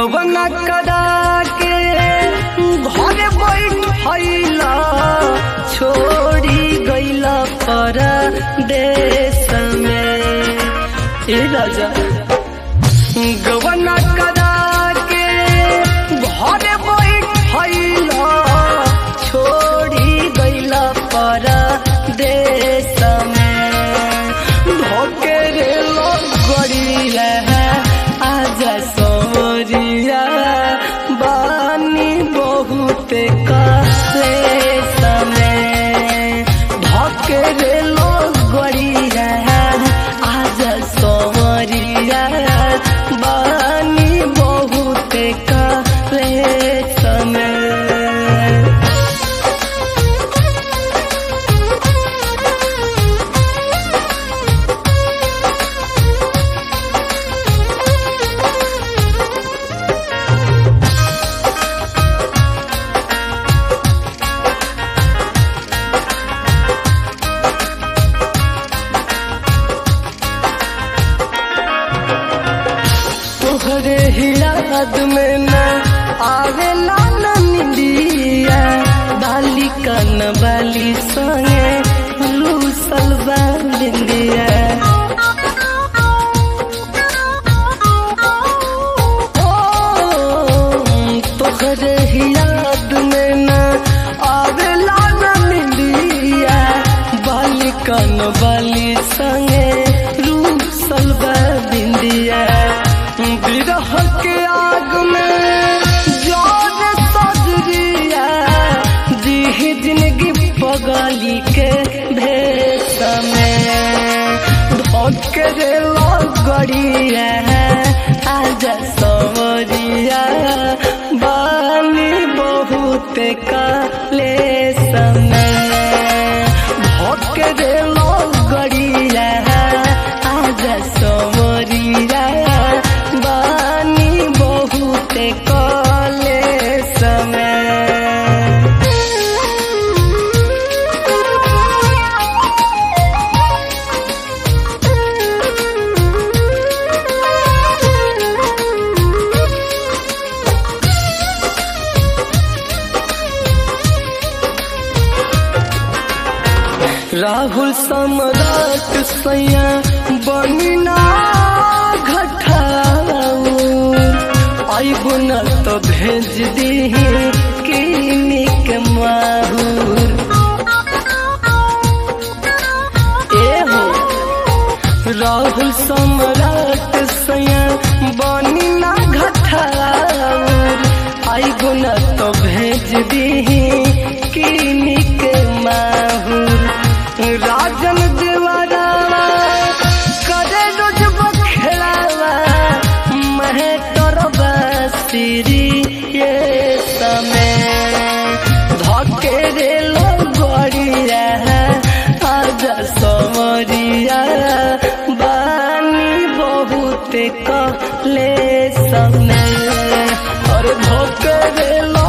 गवना करा के घरे बैठैला छोड़ी गैला पर देश में ए राजा गवना करा के घरे बैठैला छोड़ी गैला पर देश में धोके रे गड़िया आज सोरिया बानी बहुत काले समय धोके रे गड़िया आज सोरिया बानी बहुत काले समय तोहरे ही याद में न आवेला न निंदिया बाली कन बाली संगे लूसल बिंदिया तोहरे ही याद में न आवेला न निंदिया बाली कन बाली संगे लूसल बिंदिया विरह के आग में जोर सजरिया जी जिंदगी पगली के भेष में धोके रे लगड़िया आज सवरिया बानी बहुत काले समय धोके रे लगड़िया आज सवरिया बानी बहुत काले समय राहुल सम्राट सैया बनिना घटाऊ आइबु न तो भेज दी किनिक माहूर ए हो राहुल सम्राट सैया बनिना घटाऊ आइबु न तो भेज दी किनिक माहूर राजन देवरावा करे रोज बखेड़ावा महे तरबा सिरी ये समय धके रे लगड़िया आज समरिया बानी बहुत कले समय और धोके रे